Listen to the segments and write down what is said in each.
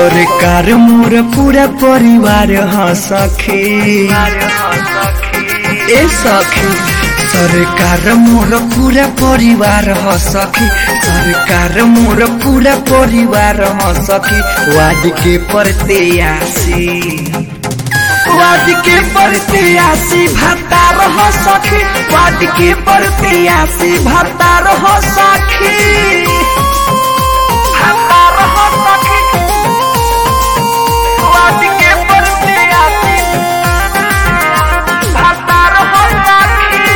सरकार मोर पूरा परिवार ह सखी ए सखी सरकार मोर पूरा परिवार ह सखी सरकार मोर पूरा परिवार ह सखी वाद के प्रत्याशी वाद के प्रत्याशी भत्ता रह सखी वाद के प्रत्याशी भत्ता रह सखी भत्ता रह सखी वाद के प्रत्याशी भत्ता रह सखी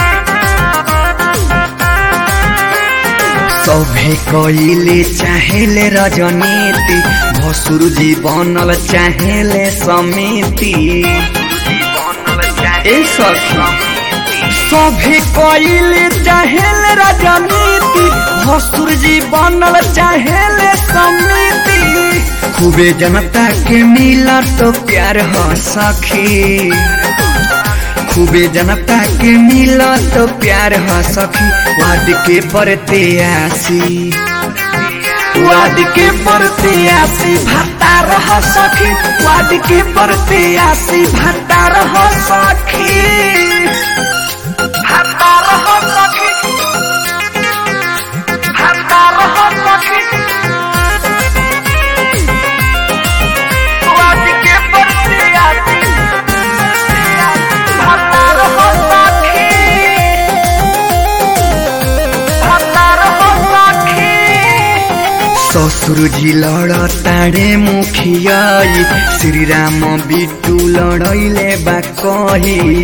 सभे कइले चाहेले रजनीति भसुर जी बनल चाहेले समिति ए सखी सभे कइले चाहेले रजनीति भसुर जी बनल चाहेले समिति खूबे जनता के मिला तो प्यार ह सखी खूबे जनता के मिला तो प्यार ह सखी वाद के प्रत्याशी वाद के प्रत्याशी भत्ता रह सखी वाद के प्रत्याशी भत्ता रह सखी भत्ता रह सखी भत्ता रह सखी वाद के प्रत्याशी भत्ता रह सखी भत्ता रह सखी ससुर जी लड़ताड़े मुखियाई श्री राम बिटू लड़ैले बा कही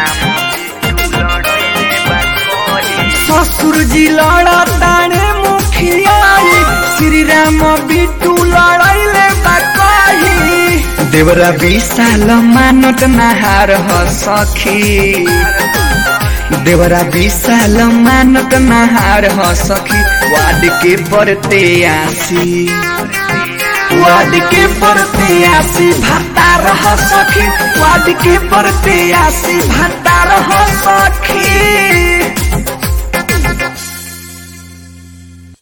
ससुर जी लड़ताड़े मुखियाई श्री राम बिटू लड़ैले बा कही देवरा विशाल मानत नहार ह सखी देवरा विशाल मानत नहार ह सखी वाद के प्रत्याशी वाद के प्रत्याशी भत्ता रह सखी वाद के प्रत्याशी भत्ता रह सखी